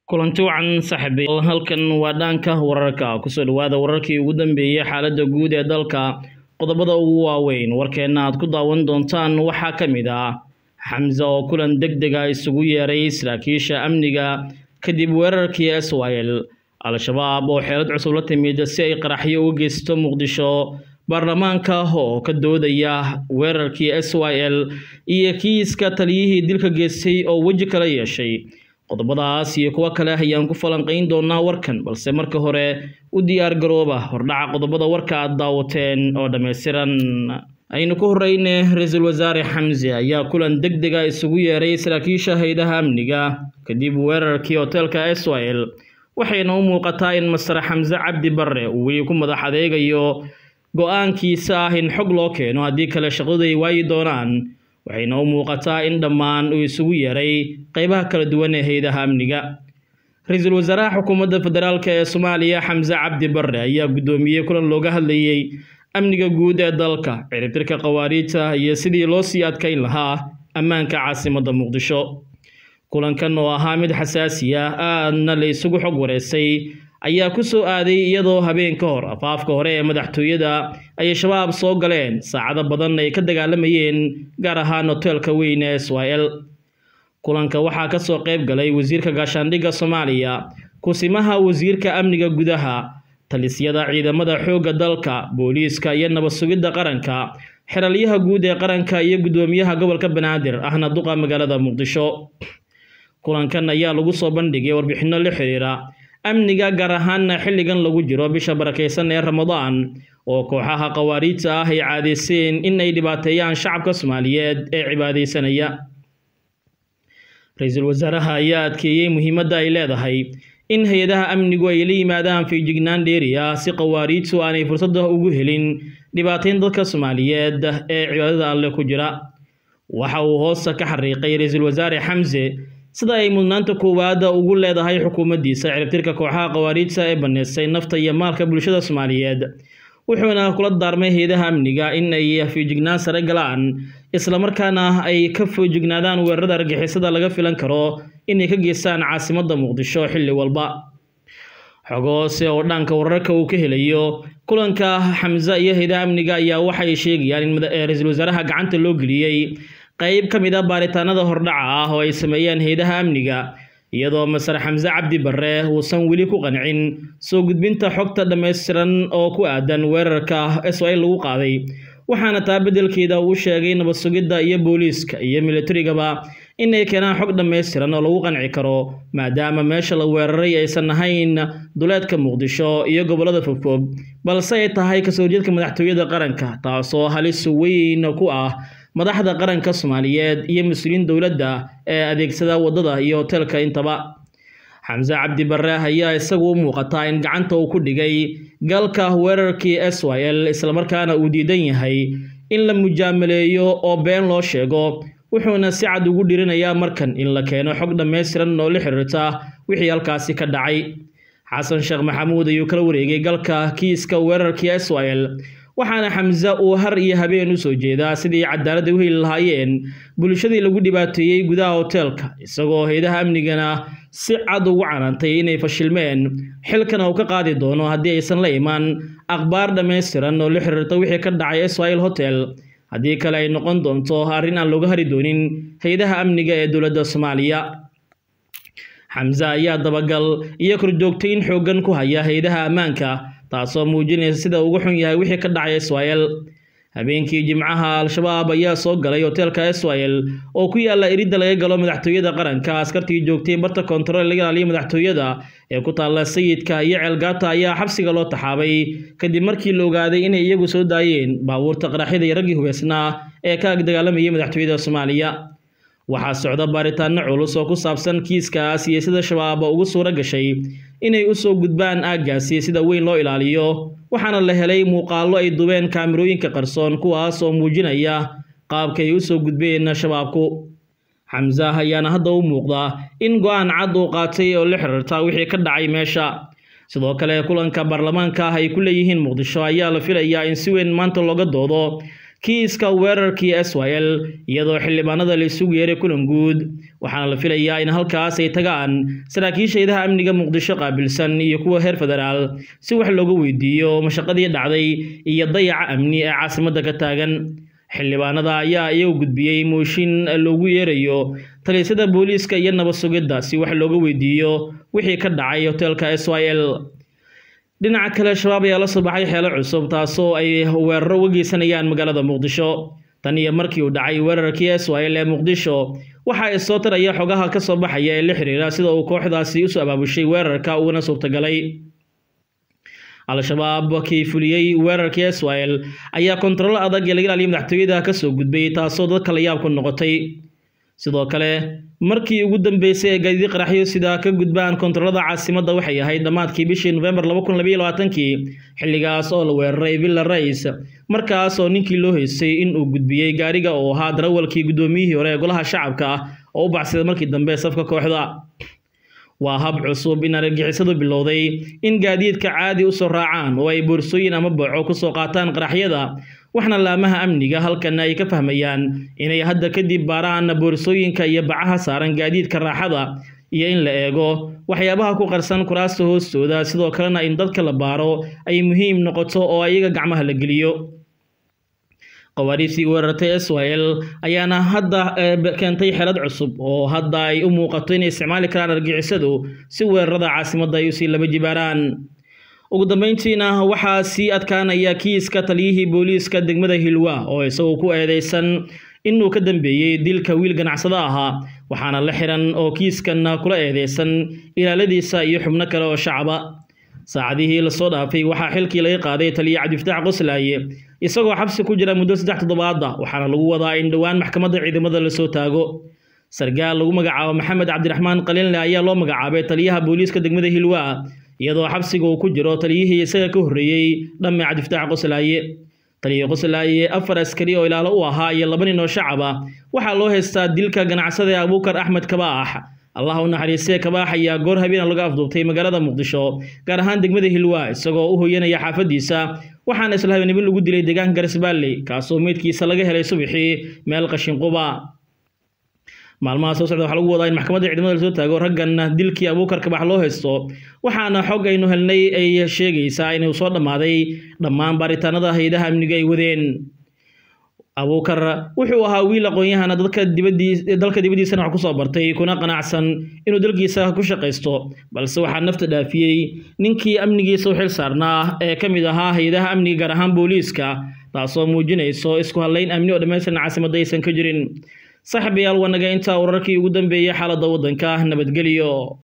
kulanti wacan saaxiibayaal halkan waa dhaanka wararka kusoo dhawaada wararkii ugu dambeeyey xaaladda guud ee dalka qodobada ugu waaweyn warkeenna aad ku daawan doontaan waxaa ka mid ah xamse oo kulan deg dega isugu yeeray saraakiisha amniga kadib weerarkii s y l al-shabaab oo xeelad cusub la timid si ay qaraxyo uga geysto muqdisho baarlamaanka oo ka doodaya weerarkii s y l iyo kiiska taliyihii dilka geystay oo weji kala yeeshay qodobadaas iyo kuwo kale ayaan ku falanqayn doonaa warkan balse marka hore u diyaar garooba hordhaca qodobada warka aad daawateen oo dhammaystiran aynu ku horeyne ra-iisul wasaare xamse ayaa kulan deg dega isugu yeeray saraakiisha haydaha amniga kadib weerarkii hoteelka s y l waxayna u muuqataa in masar xamse cabdi barre uu weli ku madax adeegayo go-aankiisa ah in xog loo keeno haddii kale shaqadu ay waayi doonaan waxayna u muuqataa in dhammaan uu isugu yeeray qeybaha kala duwan ee haydaha amniga ra-iisul wasaaraha xukuumadda federaalk ee soomaaliya xamse cabdi barre ayaa guddoomiyey kulan looga hadlayey amniga guud ee dalka ciribtirka khawaariijta iyo sidii loo sii adkayn lahaa ammaanka caasimadda muqdisho kulankan oo ahaa mid xasaasi ah aadna la isugu xog wareysay ayaa ku soo aaday iyadoo habeen ka hor afaafka hore ee madaxtooyada ay shabaab soo galeen saacado badan ay ka dagaalamayeen gaar ahaan hoteelka weyn ee s y l kulanka waxaa ka soo qayb galay wasiirka gaashaandhigga soomaaliya kusimaha wasiirka amniga gudaha talisyada ciidamada xoogga dalka booliiska iyo nabad sugidda qaranka xeralyaha guud ee qaranka iyo guddoomiyaha gobolka banaadir ahna duqa magaalada muqdisho kulankan ayaa lagu soo bandhigay warbixinno la xiriira amniga gaar ahaanna xilligan lagu jiro bisha barakaysan ee ramadaan oo kooxaha khawaariijta ah ay caadeyseen in ay dhibaateeyaan shacabka soomaaliyeed ee cibaadaysanaya ra-iisul wasaaraha ayaa adkeeyey muhiimadda ay leedahay in hay-adaha amnigu ay la yimaadaan fiijignaan dheeri ah si khawaariijtu aanay fursadda ugu helin dhibaateyn dadka soomaaliyeed ee cibaadada alle ku jira waxa uu hoosta ka xariiqay ra-iisul wasaare xamse sida ay mudnaanta koowaada ugu leedahay xukuumaddiisa ciribtirka kooxaha khawaariijta ee banneysay nafta iyo maalka bulshada soomaaliyeed wuxuuna kula daarmay hay-adaha amniga in ay fiijignaan sare galaan islamarkaana ay ka foojignaadaan weerarada argixisada laga filan karo inay ka geystaan caasimadda muqdisho xilli walba xog hoose oo dhanka wararka uu ka helayo kulanka xamse iyo hay-adaha amniga ayaa waxay sheegayaan in ra-iisul wasaaraha gacanta loo geliyey qeyb ka mid a baaritaanada hordhaca ah oo ay sameeyeen hay-adaha amniga iyadoo masar xamse cabdi barre uusan weli ku qancin soo gudbinta xogta dhammaystiran oo ku aadan weerarka s y lagu qaaday waxaana taa beddelkeeda uu sheegay nabad sugidda iyo booliiska iyo militarigaba inay keenaan xog dhammaystiran oo lagu qanci karo maadaama meesha la weeraray aysan ahayn duleedka muqdisho iyo gobollada fogfog balse ay tahay kasoo horjeedka madaxtooyada qaranka taasoo halis weyn ku ah madaxda qaranka soomaaliyeed iyo mas-uuliyiin dowladda ee adeegsada waddada iyo hoteelka intaba xamse cabdi barre ayaa isagu u muuqataa in gacanta uu ku dhigay galka weerarkii s y l islamarkaana uu diidan yahay in la mujaamaleeyo oo been loo sheego wuxuuna si cad ugu dhirinayaa markan in la keeno xog dhammaystiran oo la xiriirta wixii halkaasi ka dhacay xasan sheekh maxamuud ayuu kala wareegay galka kiiska weerarkii s y l waxaana xamse uu har iyo habeen u soo jeedaa sidii cadaaladda u heli lahaayeen bulshadii lagu dhibaateeyey gudaha hoteelka isagoo hay-adaha amnigana si cad ugu canantay inay fashilmeen xilkana uu ka qaadi doono haddii aysan la imaan akhbaar dhammaystiran oo la xiriirta wixii ka dhacay israel hotel haddii kale ay noqon doonto arrin aan looga hari doonin hay-adaha amniga ee dowladda soomaaliya xamse ayaa dabagal iyo korjoogtayn xooggan ku haya hay-adaha ammaanka taasoo muujinaysa sida ugu xun yahay wixii ka dhacay s y l habeenkii jimcaha al-shabaab ayaa soo galay hoteelka s y l oo ku yaalla iridda laga galo madaxtooyada qaranka askartii joogtay barta kontarool laga ilaaliya madaxtooyada ee ku taalla sayidka iyo ceelgaata ayaa xabsiga loo taxaabay kadib markii la ogaaday inay iyagu soo daayeen baabuurta qaraxyada iyo raggii hubeysnaa ee ka agdagaalamayay madaxtooyada soomaaliya waxaa socda baaritaano culus oo ku saabsan kiiskaas iyo sida shabaab ugu suuro gashay inay u soo gudbaan aaggaasi sida weyn loo ilaaliyo waxaana la helay muuqaallo ay dubeen kaamirooyinka qarsoon kuwaas oo muujinaya qaabkay u soo gudbeen shabaabku xamse ayaana hadda u muuqda in go-aan cad uu qaatay oo la xiriirta wixii ka dhacay meesha sidoo kale kulanka baarlamaanka ah ay ku leeyihiin muqdisho ayaa la filayaa in si weyn maanta looga doodo kiiska weerarkii s y l iyadoo xildhibaanada la isugu yeeray kulan guud waxaana la filayaa in halkaas ay tagaan saraakiisha hayadaha amniga muqdisho qaabilsan iyo kuwa heer federaal si wax looga weydiiyo mashaqadii dhacday iyo dayaca amni ee caasimadda ka taagan xildhibaanada ayaa iyagu gudbiyey mooshin loogu yeerayo taliysada booliiska iyo nabad sugidda si wax looga weydiiyo wixii ka dhacay hoteelka s y l dhinaca kale shabaab ayaa la soo baxay xeelo cusub taasoo ay weeraro uga geysanayaan magaalada muqdisho tan iyo markii uu dhacay weerarkii s y l ee muqdisho waxa ay soo taraya xogaha ka soo baxaya ee la xiriira sida uu kooxdaasi usoo abaabushay weerarka uguna suurtagalay al-shabaab kii fuliyey weerarkii s y l ayaa kontarolo adag ee laga ilaaliya madaxtooyada kasoo gudbay taasoo dadka la yaab ku noqotay sidoo kale markii ugu dambeysay ee gaadiid qaraxyo sidaa ka gudbaan kontarolada caasimadda waxay ahayd dhammaadkii bishii nofembar kii xilligaas oo la weeraray villa rais markaas oo ninkii loo heysay in uu gudbiyey gaariga oo ahaa darawalkii guddoomiyihii hore ee golaha shacabka ah oo u baxsaday markii dambe safka kooxda waa hab cusub in argagixisadu bilowday in gaadiidka caadi usoo raacaan oo ay boorsooyin ama boco kusoo qaataan qaraxyada waxna laamaha amniga halkana ay ka fahmayaan inay hadda kadib baaraan boorsooyinka iyo bacaha saaran gaadiidka raaxada iyo in la eego waxyaabaha ku qarsan kuraasta hoostooda sidoo kalena in dadka la baaro ay muhiim noqoto oo ayaga gacmaha la geliyo qawaariistii weerartay s y l ayaana hadda keentay xelad cusub oo hadda ay u muuqato inay isticmaali karaan argixisadu si weerarada caasimadda ay usii laba jibaaraan ugu dambeyntiina waxaa sii adkaanaya kiiska taliyihii booliiska degmada hilwa oo isagoo ku eedeysan inuu ka dambeeyey dilka wiil ganacsado ahaa waxaana la xiran oo kiiskan kula eedeysan ilaaladiisa iyo xubno kale oo shacaba saacadihii lasoo dhaafay waxaa xilkii laga qaaday taliya cabdifataax qoslaaye isagoo xabsi ku jira muddo saddex toddobaada waxaana lagu wadaa in dhowaan maxkamadda ciidamada lasoo taago sargaal lagu magacaabo maxamed cabdiraxmaan qalinle ayaa loo magacaabay taliyaha booliiska degmada hilwa iyadoo xabsiga uu ku jiro taliyihii isaga ka horreeyey dhamme cabdifataax qoslaaye taliya qoslaaye afar askari oo ilaalo u ahaa iyo laba nin oo shacab ah waxaa loo haystaa dilka ganacsada ee abuukar axmed kabaax allah u naxariistee kabaax ayaa goor habeena laga afduubtay magaalada muqdisho gaar ahaan degmada hilwa isagoo u hoyanaya xaafadiisa waxaana isla habeenimo lagu dilay deegaanka garsbaalley kaasoo meydkiisa laga helay subaxii meel qashinquba maalmaha soo socda waxaa lagu wadaa in maxkamadda ciidamada lasoo taago raggan dilkii abuukar kabax loo haysto waxaana xog aynu helnay ay sheegaysaa inuu soo dhammaaday dhammaan baaritaanada hay-adaha amniga ay wadeen abuukar wuxuu ahaa wiil aqoon-yahana dadka dibadii dalka dibaddiisana wax kusoo bartay kuna qanacsan inuu dalkiisa ku shaqaysto balse waxaa nafta dhaafiyey ninkii amnigiisa u xil saarnaa ee ka mid ahaa hay-adaha amniga gaar ahaan booliiska taasoo muujinayso isku hadlayn amni oo dhammaystiran caasimadda aysan ka jirin saaxiibayaal wanaga intaa wararkii ugu dambeeyey xaaladda waddanka nabadgelyo